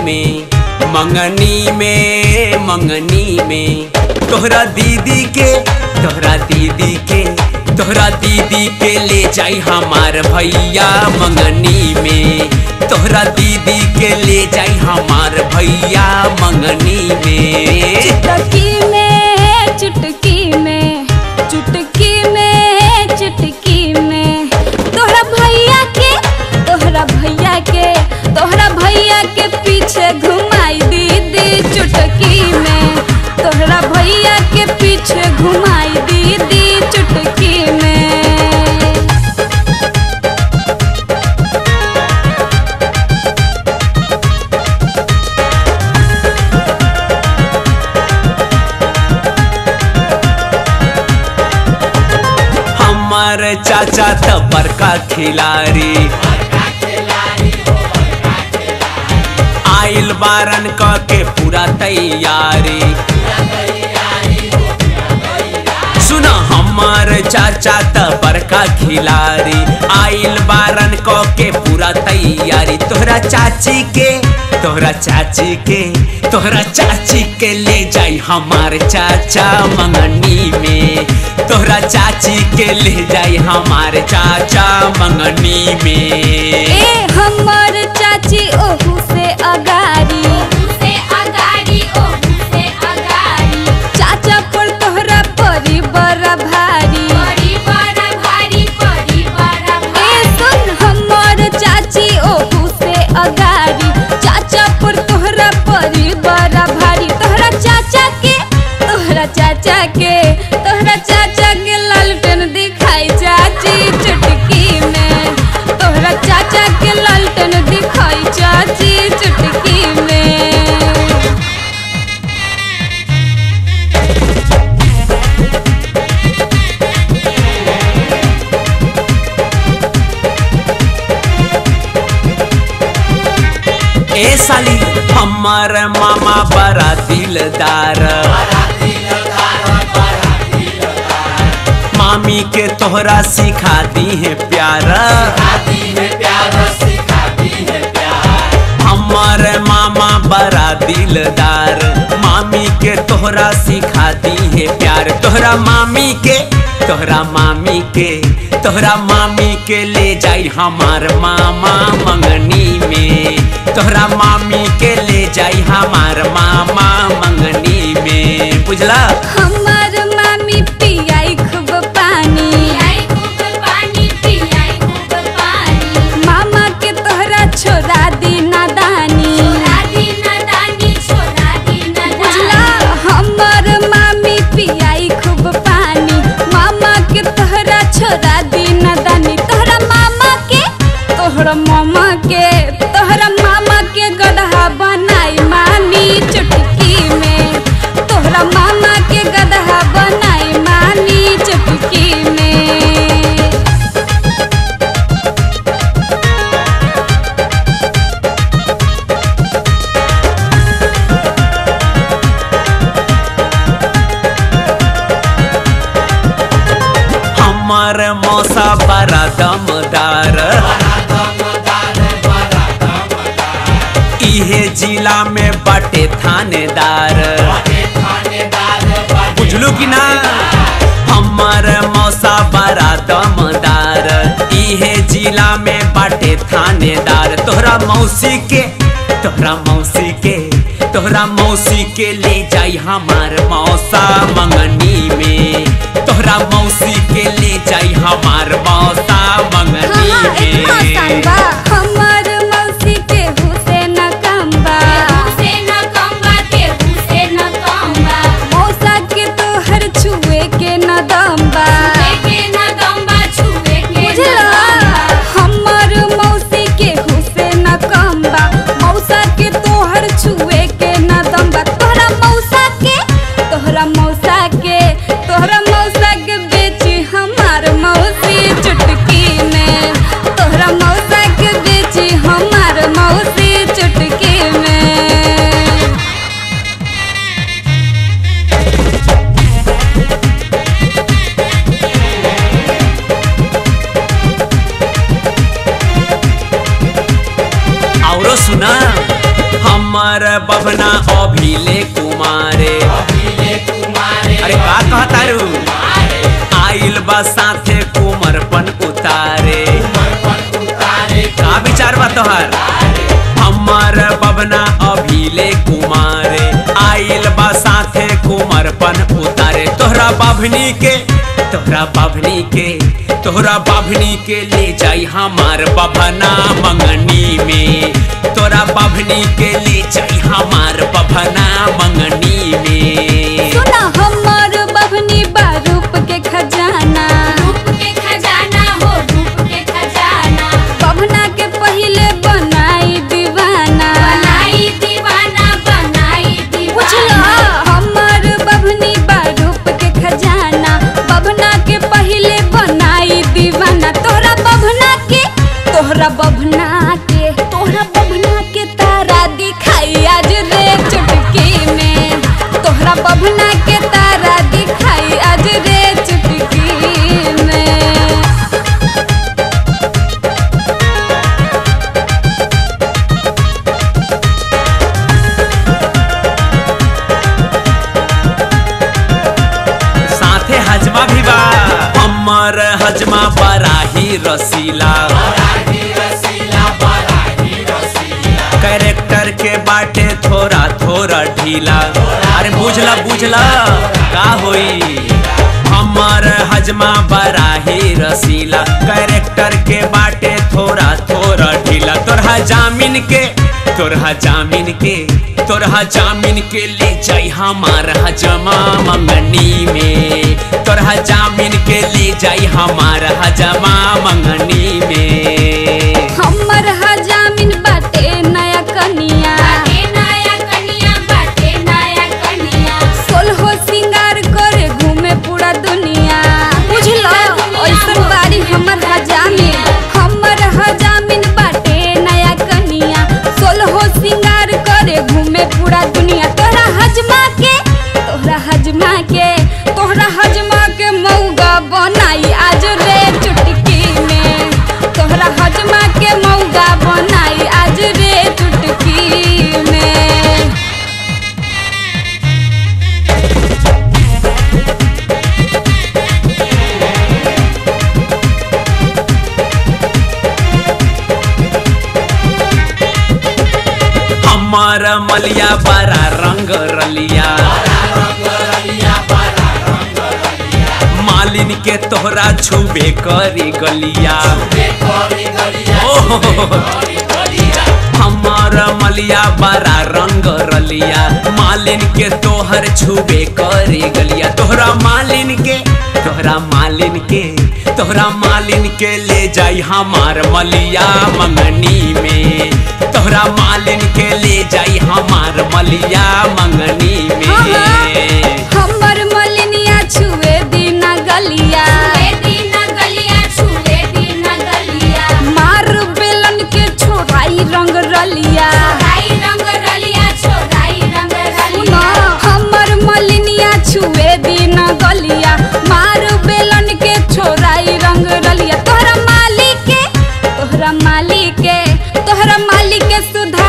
में मंगनी में मंगनी में तोहरा दीदी के तोहरा दीदी के तोहरा दीदी के ले जाई हमार भैया मंगनी में तोहरा दीदी के ले जाई हमार भैया मंगनी में चुटकी में चुटकी में चुटकी में चुटकी में तोहरा भैया के तोहरा भैया के तोहरा भैया के पीछे घुमाई दीदी चुटकी में तोहरा भैया के पीछे घुमाई दीदी चुटकी में हमार चाचा त बड़का खिलाड़ी आइल बारन क के पूरा तैयारी सुन हमार चाचा त बड़का खिलाड़ी आइल बारन क के पूरा तैयारी तोहरा चाची के तोहरा चाची के तोहरा चाची के ले जाई हमार चाचा मंगनी में तोहरा चाची के ले जाई हमार चाचा मंगनी में ए हमर चाची ओहू से अगारी से अगाड़ी ओहू से अगाड़ी चाचा पर तोहरा परी बड़ा भारी बड़ी बड़ा भारी बड़ी बड़ा ए भारी सुन हमर चाची ओहू से अगारी चाचा पर तोहरा परी बड़ा भारी तोहरा चाचा के तोहरा चाचा के तोहरा चाचा के लालटेन दिखाई चाची चुटकी में तोहरा चाचा के लालटेन दिखाई चाची चुटकी में ए साली हमार मामा बड़ा दिलदार मामी के तोहरा सिखा दी है प्यार हमार मामा बड़ा दिलदार मामी के तोहरा सिखा दी है प्यार तोहरा मामी के तोहरा मामी के तोहरा मामी के ले जाई हमार मामा मंगनी में तोहरा मामी के ले जाई हमार मामा मंगनी में बुझला हमार मामी पियाई खूब पानी पियाई खूब पानी पियाई खूब पानी मामा के तोहरा छोड़ा दी नादानी छोरा दिन दानी छोरा दिन बुझला हमर मामी पियाई खूब पानी मामा के तोहरा छोड़ा दी नादानी तोहरा मामा के तोहरा मामा के तोहरा मामा के गदहा बनाई मानी चुटकी में तोहरा मामा के गदहा बनाई मानी चुटकी में हमार मौसा बड़ा दमदार इहे जिला में बाटे थानेदार बुझलू कि ना हमार मौसा बड़ा दमदार इहे जिला में बाटे थानेदार तोहरा मौसी के तोहरा मौसी के तोहरा मौसी के ले जाई हमार मौसा मंगनी में तोहरा मौसी के ले जाई हमार मौसा मंगनी हाँ, इतना आसान में बा। हमर मौसी के हुसैन कम्बा से न कम्बा केहू से न कम्बा मौसा के तोहर छुए के न दम्बा के न दम्बा छुए के न बुझला दम्बा हमर मौसी के हुसैन कम्बा मौसा के तोहर छुए के न दम्बा तोहरा मौसा के तोहरा मौसा के तोहरा मौसा के बेची हमार मौसी बभना अभिले कुमारे अरे का कहता रू आइल बा साथे कुमरपन उतारे का विचार बा तोहर हमार बबना अभिले कुमारे आइल बा साथे कुमरपन उतारे तोहरा बाभनी के तोहरा बाभनी के तोहरा बाभनी के ले जाई हमार बभना मंगनी में तोरा बाभनी के ले जाई हमार बभना मंगनी में सुना हमर बभनी बारूप के खजाना रूप के खजाना हो रूप के खजाना बभना के पहिले बनाई दीवाना बनाई दीवाना बनाई पूछला दीवाना हमर बभनी बारूप के खजाना बभना के पहिले बनाई दीवाना तोहरा बभना के तोहरा बभना के तोहरा बभना के तारा दिखाई आज रे चुटकी में तोहरा बभना के तारा दिखाई आज रे चुटकी में साथे हजमा भी बा हमर हजमा बराही रसीला कैरेक्टर के बाटे थोड़ा थोड़ा ढीला अरे बुझला बुझला का होई हमर हजमा बराही रसीला कैरेक्टर के बाटे थोड़ा थोड़ा ढीला तोरहा जामिन के तोरहा जामिन के तोरहा जामिन के ले जाई हमार हजमा मंगनी में तोरहा जामिन के ले जाई हमार हजमा मंगनी में हमर हजामिन बाटे नया कनिया बाटे नया कनिया बाटे नया कनिया सोलहो सिंगार करे घूमे पूरा दुनिया बुझलो ऐसन बारी हमर हजामिन हमर हजामिन बाटे नया कनिया सोलहो सिंगार करे घूमे पूरा दुनिया तोहरा हजमा के तोहरा हजमा के तोहरा हजमा के मौगा बनाई आज रे चुटकी में तोहरा हजमा के मौगा बनाई आज रे चुटकी में हमार मलिया बड़ा रंग रलिया मालिन के तोहरा छुबे करी गलिया ओहो, हमार मलिया बड़ा रंग रलिया मालिन के तोहर छुबे करी गलिया तोहरा मालिन के तोहरा मालिन के तोहरा मालिन के ले जाई हमार मलिया मंगनी में तोहरा मालिन के ले जाई हमार मलिया मंगनी में हमर मलिनिया छुए दीना गलिया छुए दीना गलिया छुए दीना गलिया मार बेलन के छोराई रंग रलिया छोराई रंग रलिया छोराई रंग सुनो रलिया हमर मलिनिया छुए दीना गलिया मार बेलन के छोराई रंग रलिया तोहरा मालिक के तोहरा मालिक के तोहरा मालिक के सुधा